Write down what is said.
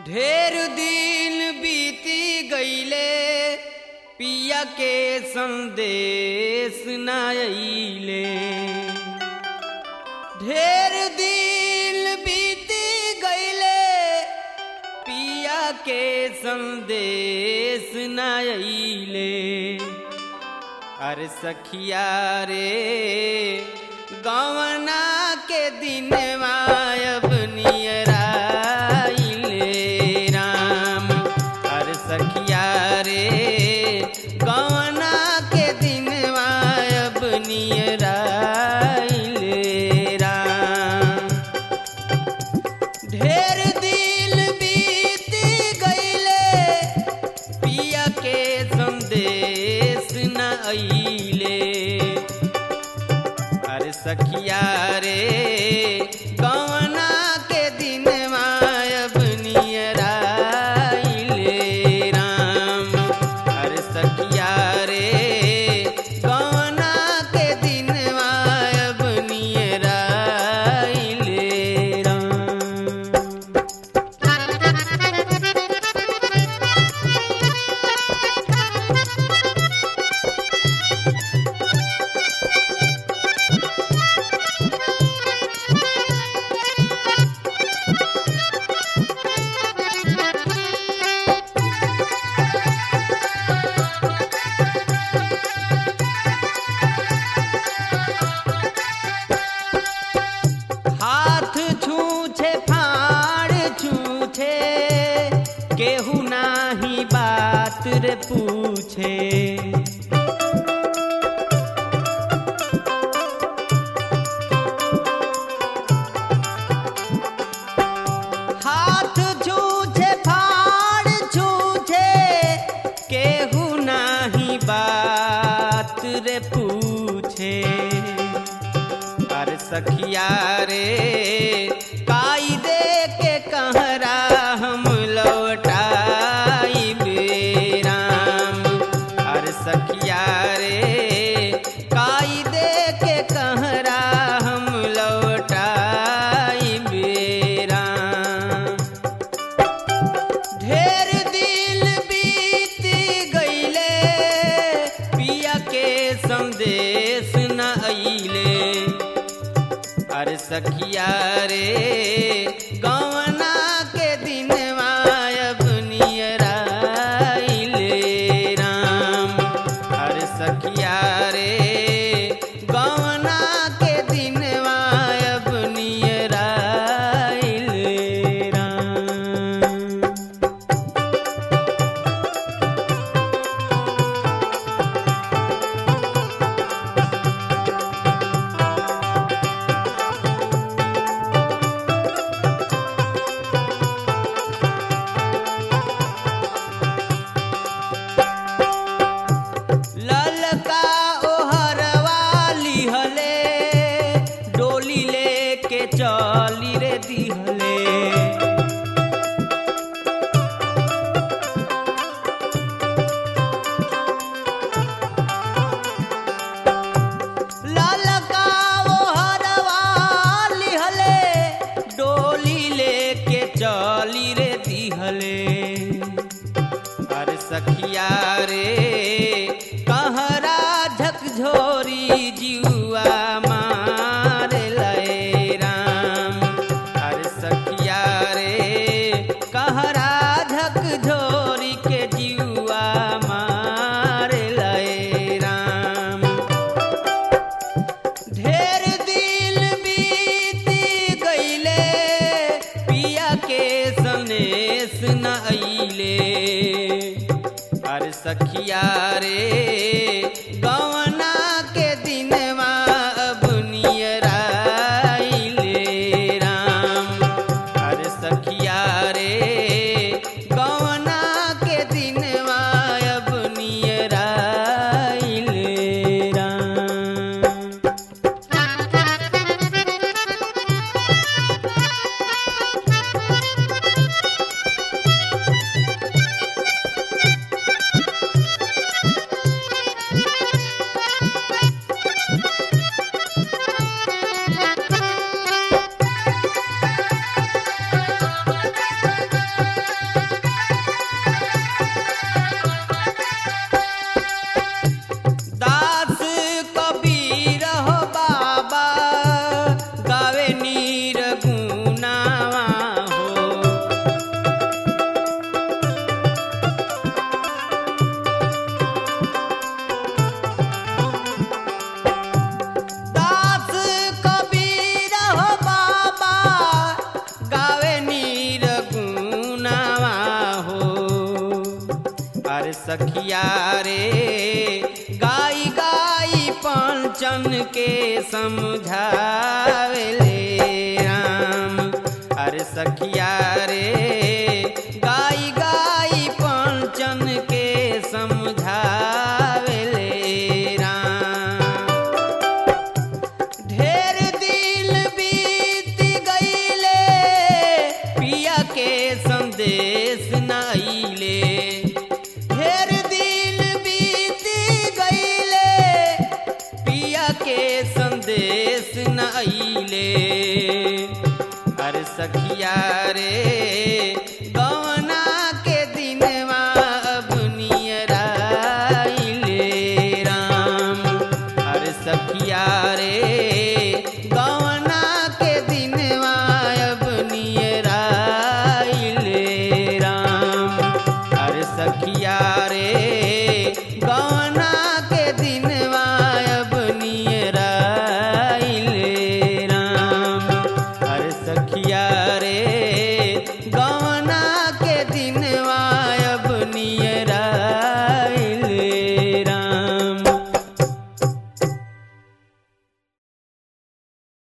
ढेर दिन बीती गईले पिया के संदेश न अइले ढेर दिन बीती गईले पिया के संदेश न अइले अरे सखिया रे गवना के दिन मायब नियराइले राम अरे सखिया रे गवना के दिन मायब नियराइले राम ढेर दिल बीत गईले पिया के संदेश न अइले अरे सखिया रे कवना के दिन मायब नियराइले राम अरे सखिया रे कवना के दिन मायब नियराइले राम हाथ छूछे फाड़ छूछे केहू नाही बात रे पूछे हाथ छूछे फाड़ छूछे केहू नाही बात रे पूछे अरे सखिया रे काई दे के कहरा हम लौटाई राम अरे सखिया रे काई दे के कहरा हम लौटाई राम ढेर दिल बीत गईले पिया के संदेश न अइले अरे सखिया रे गवना के दिन मायब नियराइले राम अरे सखिया रे गवना के दिन मायब नियराइले राम ललका ओहरवा लिहले डोली लेके चली रे दिहले ललका ओहरवा लिहले डोली लेके चली रे दिहले अरे सखिया रे कहरा झकझोरी जुआ मार लय राम अरे सखिया रे कहरा झकझोरी के जुआ मार लय राम ढेर दिल बीत गईले पिया के सनेस न अइले अरे सखिया रे गवना के दिन पंचन के समझावेले राम अरे सखिया रे गाई गाई पंचन के समझावेले राम ढेर दिल बीत गईले पिया के संदेश न अइले ढेर दिल बीत गईले पिया के संदेश न अइले अरे सखिया रे गवना के दिनवा अब नियराइले राम अरे सखिया रे